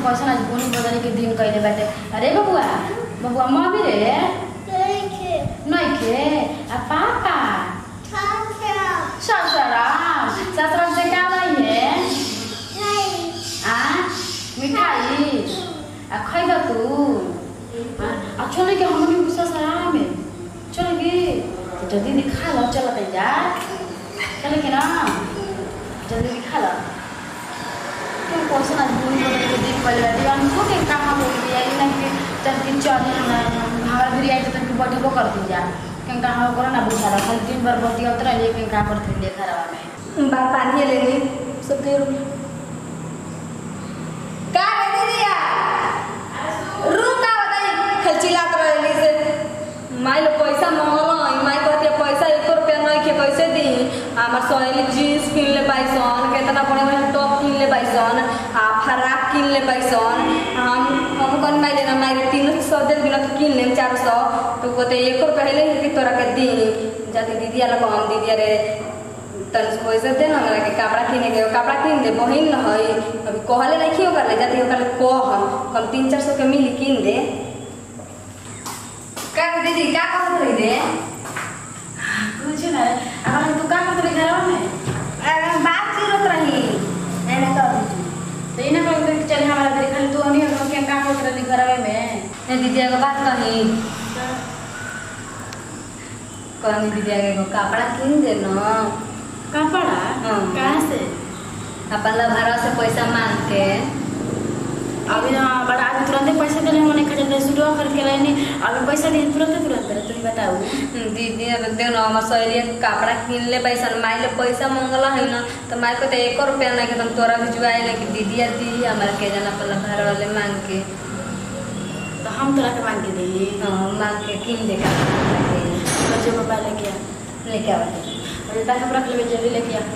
कैसन आज बोनी बदली के दिन कइले बाटे अरे बबुआ बबुआ मम्मी रे नहीं खे आ पापा ससुराम ससुराम से क्या लाई है आ मिठाई आ खैबा तू आ आ चले के हमनी ससुराम में चले के तो जल्दी दिखा लो चल तै जा चले के ना जल्दी दिखा लो क्यों कौन आज बोनी बदली के दिन कइले बाटे हमको के कहां हो गया ये नहीं कि चल के चल हमारा भी आई तो तू बैठबो कर दी जा केंका हम करो ना बुझा रहा दिन भर बती उतर लिए केंका कर थे ले खराबा में बार पानी लेनी सब दे रू का रे दीदिया रू का बताई खचिलात रहली से माई लो पैसा मांगल माई कहती पैसा एक रुपया नहीं के कैसे दी हमार सहेली जीन्स किन ले पाइसन केतना बड़े बड़े टॉप किन ले पाइसन आ फराक किन ले पाइसन हम हम कौन माई लेना माई तीन सौ दे दिन तो किन ले चार सौ तो कहते एक रुपया ले कि तोरा के दी जाती दीदी आला को हम दीदी रे तन पैसे दे ना हमरा के कपड़ा किने के कपड़ा किन दे बहिन न हई अभी कहले नहीं खियो कर ले जाती ओकर कह हम तीन चार सौ के मिली किन दे का दीदी का कहत रही दे कुछ ना अगर तू का करते घर में अरे बात जरूरत रही एने कर तो इन्हें कह दे चल हमारा देख खाली तू नहीं हम केंका करते रही घर में ए दीदी एगो बात कही कहनी दीदी एगो कपड़ा किन दे न कपड़ा हाँ। कहाँ से अपन लभारा से पैसा मांग के अभी ना बड़ा आदमी तुरंत पैसा देले हमने खरीद ले सुडवा खरीद के लाइनी अभी पैसा दे तुरंत तुरंत दे तुम बताओ दीदी अब देख न हमर सहेली कपड़ा किन ले पैसा माई ले पैसा मांगला है न तो माई को तो एक रुपया नहीं के तुम तोरा भिजवाए ना कि दीदी या दी हमारे के जना अपन घर वाले मांग के तो हम तोरा के मांग के दी हाँ, मांग के किन दे का बच्चे पापा लेके आ लेके आवे अरे तक हम रख लेबे जल्दी लेके आ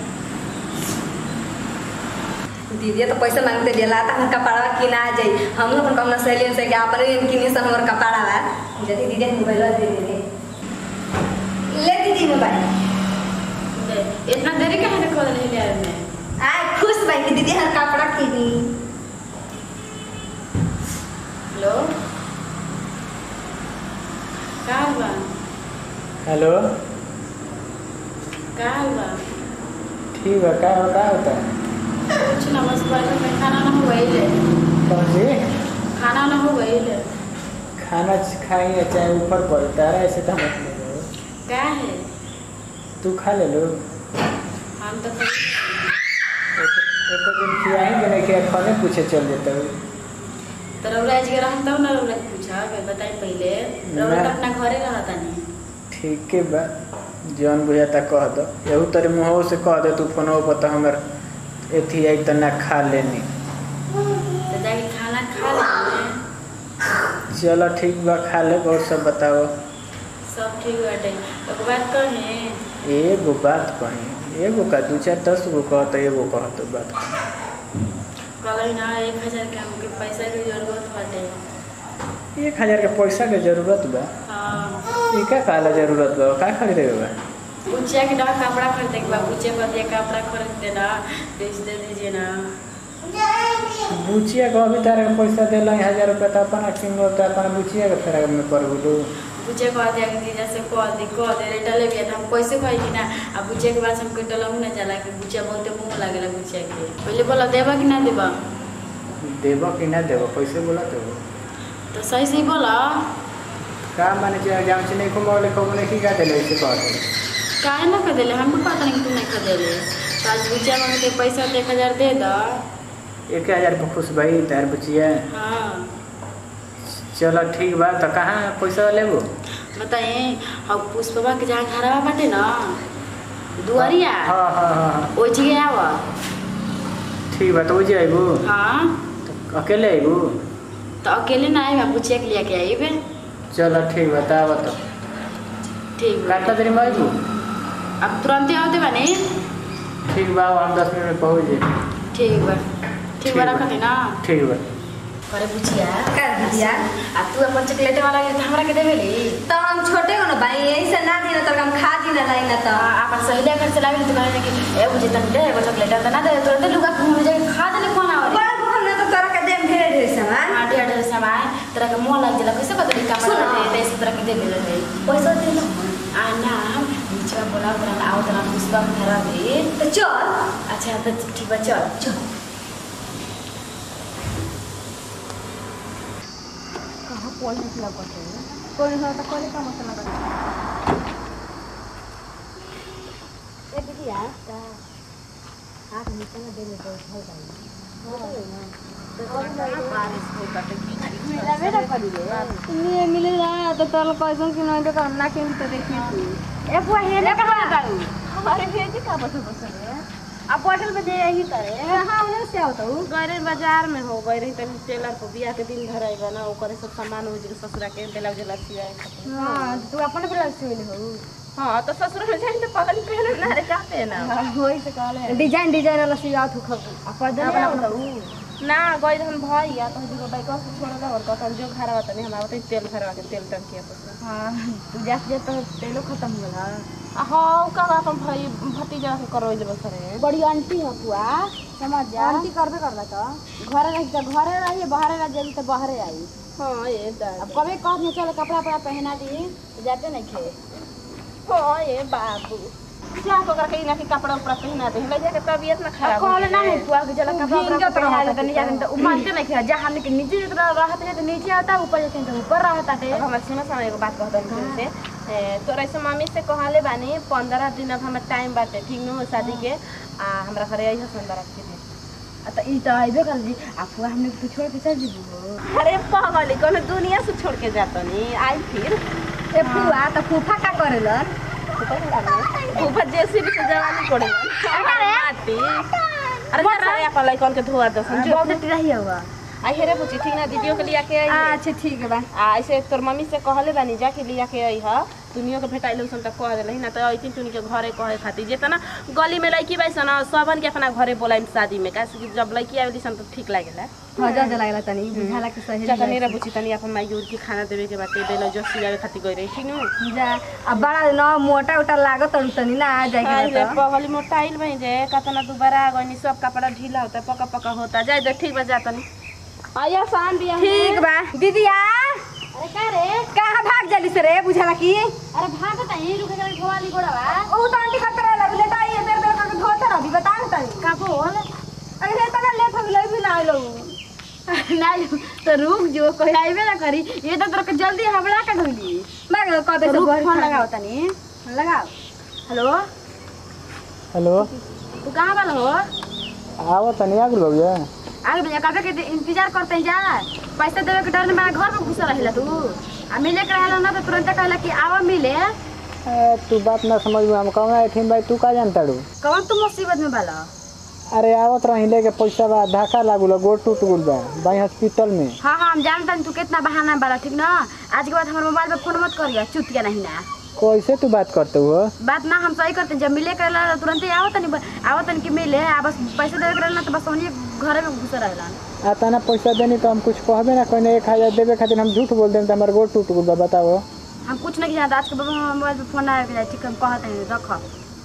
दीदी तो पैसा मांगते दिला त हम कपड़ा किना जाई हम अपन कम सहेली से के अपन किनी सन हमर कपड़ा बा जदी दीदी मोबाइल दे दे ले दीदी मोबाइल दे इतना देरी कहाँ से खोल ले आए मैं आय खुश भाई कि दीदी हर कपड़ा किनी हेलो का हुआ हेलो का हुआ ठीक है क्या क्या होता है कुछ ना बस बैठे में खाना ना हुआ ही ले कौन जी खाना ना हुआ ही ले खाना खाएंगे चाहे ऊपर पड़ता है ऐसे तो मत ले लो का है तू खा ले लो हम तो खाई- एक एक दिन खियाएंगे नहीं खिया खाने पूछे चल देता हूँ तो रौरा जी के रहम तब ना रौरा के पूछा के बताई पहले रौरा तो ना। अपना घरे रहता नहीं ठीक है बा जौन बुझाता कह दो यहू तेरे मुँह से कह दे तू फोन पर तो हमर एथी आई तो ना खा लेनी तो जाके खाना खा लेंगे चलो ठीक बा खा ले और सब बताओ सब ठीक बाटे एक बात कहें एगो बात कही एगो का दू चार दस गो कह तो एगो कह तो बात कहले ना एक हजार के हमके पैसा की जरूरत बाटे एक हजार के पैसा के जरूरत बा हाँ ये क्या काला जरूरत बा का खरीदे के बा बुचिया के डा कपड़ा खरीदे के बा बुचिया को दिया कपड़ा खरीद देना बेच दे दीजिए ना बुचिया को अभी तारे के पैसा दिला हजार रुपया तो अपना किनो तो अपना बुचिया के फेरा में कर बोलू बुचिया को दिया कि दीजा से कह दे कह दे रे डले भी हम कैसे कही कि ना अब बुचिया के बाद हमके डलहू ना जाला कि बुचिया बहुते मुंह लागेला बुचिया के पहले बोला देबा कि ना देबा देबो कि ना देबो कैसे बोला तो तो सही सही बोला का माने जे जाम से नहीं को मोले को नहीं की का देले से कह दे काहे ना कर देले हमको पता नहीं कि तू नहीं कर देले तो आज बुचिया मांगते पैसा तो एक हजार दे दा एक हजार पे खुश भाई तार बुचिया हाँ चलो ठीक बा तो कहाँ पैसा लेबो बताए अब पुष्पवा के जहाँ घरवा बाटे ना दुआरिया हाँ हाँ हाँ हाँ ओइ जगह आवा ठीक बा तो जे आइबो हाँ तो अकेले आइबो तो अकेले ना आए बुचिया के लेके आइबे चलो ठीक बा ता बता ठीक बा कितना देर में आइबो अब तुरंत आवते बानी ठीक बा हम दस मिनट में पहुँच जाए ठीक बा ठीक बा ठीक बा। रखत है ना ठीक बा अरे बुचिया कर दिया आ तू अपन चॉकलेट वाला के हमरा के देबेली तो हम छोटे हो ना भाई यही से ना दी ना तो हम खा दी ना नहीं ना तो आ अपन सहेलिया घर से लावे तो कहले कि ए बुझे तन दे एगो चॉकलेट तो ना दे तुरंत लुगा घूम जाके खा देले कौन आवरे बड़ा भूख ना तो तोरा के देम ढेर ढेर तरह के मोह लग जाला कैसे बदली कपड़ा सुना। दे दे इस तरह के दे देले है पैसा दे ना आ ना हम नीचे बोला तरह आओ तरह पुष्पा में धरा दे तो चल अच्छा तो ठीक बा चल चल कहाँ पढ़ने के लगत है कोई हो तो कोई का मसला कर ए दीदी यार का हाथ नीचे में दे ले तो उठाई जाए बारिश हो कटे की मिलावे ना करी रे ये मिले ना तो तोल पैसा कि नहीं तो काम ना के तो देखी तू ए बुआ हे ना कहा दाऊ हमारे भेज का बस बस रे अब बोतल में दे यही करे हां उन्हें से आवत हूं गरे बाजार में हो गए रही तनी टेलर को बियाह के दिन धराई बना ओकरे सब सामान हो जी ससुरा के ब्लाउज ला सियाए खातिर। हां तू अपन ब्लाउज सिले हो हाँ तो ससुर में जाइन तो पगल पहले ना रे का पहना होई से कहले डिजाइन डिजाइन वाला सियात हो खब अपन दे अपना अपना ना गई हम भैया तो जी बाइक से छोड़ दे और कहता जो घरवा तनी हमरा बताई तेल घरवा के तेल टंकी अपन हां तू जात जे तो तेलो खत्म हो गला हाँ का अपन भाई भतीजा के करो ले बसरे बड़ी आंटी हो बुआ समझ जा आंटी करबे करला तो घरे रही तो घरे रही बाहरे रह जाई तो बाहरे आई हाँ ये दादा अब कभी कहने चल कपड़ा वपड़ा पहना दी तो जाते नहीं खे हाँ ये बाबू क्या तो करके इना के कपड़ा उपड़ा पहना दे ले जाके तबीयत ना खराब हो कहले ना जाए। है बुआ के चल कपड़ा भींग वपड़ा जात पहना रहता दे नहीं जाते तो मानते नहीं खे जहाँ हमने के नीचे जितना रहते हैं तो नीचे आता है ऊपर जाते हैं तो ऊपर रहता है अब हमारे सुनो समय एगो बात कहता हूँ से ए, तोरा ऐसे मम्मी से कहले बानी पंद्रह दिन अब हमार टाइम बाटे ठीक न शादी के आ हमरा घरे आई हसन बारात के दिन आ तो ई तो आइबे कर जी आप बुआ हमने तो छोड़ के चल जीबू अरे पागल कोनो दुनिया से छोड़ के जातो नी आई फिर ए फुआ तो फूफा का करेलन ऊपर जेसीबी से जवानी कोड़े माटी अरे जरा अपन लइकन के धोआ दो समझो बहुत रही हुआ आई हेरे पूछी ठीक ना दीदियों के लिया के आई है। अच्छा ठीक है बा आ ऐसे तोर मम्मी से कहले बानी जाके लिया के आई ह दुनिया के भेटाइल सन त कह देलही ना त अइतिन तुनी के घरे कहे खातिर जेतना गली में लड़की बाई सन सबन के अपना घरे बोलाइम शादी में काहे कि जब लड़की आवेली सन त ठीक लागेला मजा जा लागला तनी बुझाला कि सही चाचा मेरा बुची तनी अपन माई उर के खाना देवे के बाटे बेलो जो सियावे खातिर गई रही ठीक न जा अब बड़ा न मोटा उटा लागत तड़ू तनी ना आ जाए आइले के पगली मोटाइल भई जे कतना दुबारा आ गइनी सब कपड़ा ढीला होता पका पका होता जाए दे ठीक बा जा तनी आया शान बिया ठीक बा दीदिया अरे का रे कहाँ भाग जाली से रे बुझाला कि अरे भाग त यही रुके कर घोवाली गोड़वा ओ तो आंटी करते रहला लेटा ये बेर बेर करके धोते रह बता न तनी का बोल अरे तना लेट हो गेलै भी ना आइलो नहीं तो रुक जो कोई आइबे ना करी ये तो तोरा के जल्दी हमरा का ढोली भाग कह दे रुक फोन लगाओ तनी लगाओ हेलो हेलो तू कहाँ वाला हो आओ तनी आ गेल भैया आगे भैया कबे के इंतजार करते हैं जा पैसा देवे के डर में मेरा घर में घुसा रहेला तू आ मिले के रहेला ना तो तुरंत कहला कि आवा मिले ए, तू बात ना समझ हम कहूँगा एठिन भाई तू का जानता रू कौन तू मुसीबत में बाला अरे आवत रही लेके पैसा बा धक्का लागल गोड़ टूट गल बा भाई हॉस्पिटल में हाँ हाँ हम जानता तू कितना बहाना बाला ठीक ना आज के बाद हमारे मोबाइल पे फोन मत करिया चुतिया नहीं ना कैसे तू बात करते हो बात ना हम सही करते हैं। जब मिले के रहेला तुरंत ही आवत नहीं आवत नहीं कि मिले आ बस पैसा देवे के रहेला तो बस वही घर में घुसा रहेला आ तना पैसा देनी तो हम कुछ कहबे ना कहने एक हजार देवे खातिर हम झूठ बोल दें तो हमारे गोड़ टूट गल बा बताओ हम कुछ नहीं जानते आज के बाद हमारे मोबाइल पे फोन आया ठीक है हम कहते हैं रख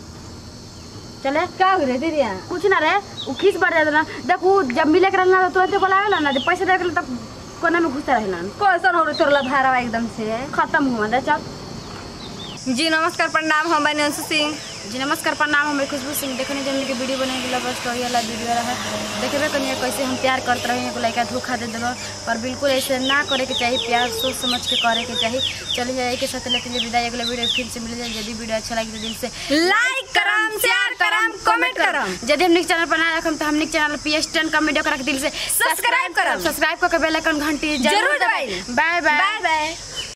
चले का हो रे दीदिया कुछ ना रे वो खींच बढ़ जाता ना देख वो जब मिले के रहना तो तुरंत बोलावेला ना जब पैसा देवे के तब कोना में घुसता रहेला कैसन हो रे तोरला भारा एकदम से खत्म हुआ दे चल जी नमस्कार प्रणाम हम बने अंशु सिंह जी नमस्कार प्रणाम हमें खुशबू सिंह देखने जमने के वीडियो बने के बस स्टोरी वाला वीडियो रहा देखेबे कनिया कैसे हम प्यार करते रहे एगो लड़का धोखा दे दिलो पर बिल्कुल ऐसे ना करे के चाहिए प्यार सोच समझ के करे के चाहिए चलिए जाए के साथ लेते हैं विदाई अगले वीडियो फिर से मिल जाए यदि वीडियो अच्छा लगे तो दिल से लाइक करम शेयर करम कमेंट करम यदि हमने चैनल पर नया रखम तो हमने चैनल पी एस टेन का वीडियो करा के दिल से सब्सक्राइब करम। सब्सक्राइब करके बेल आइकन घंटी जरूर दबाई। By by by by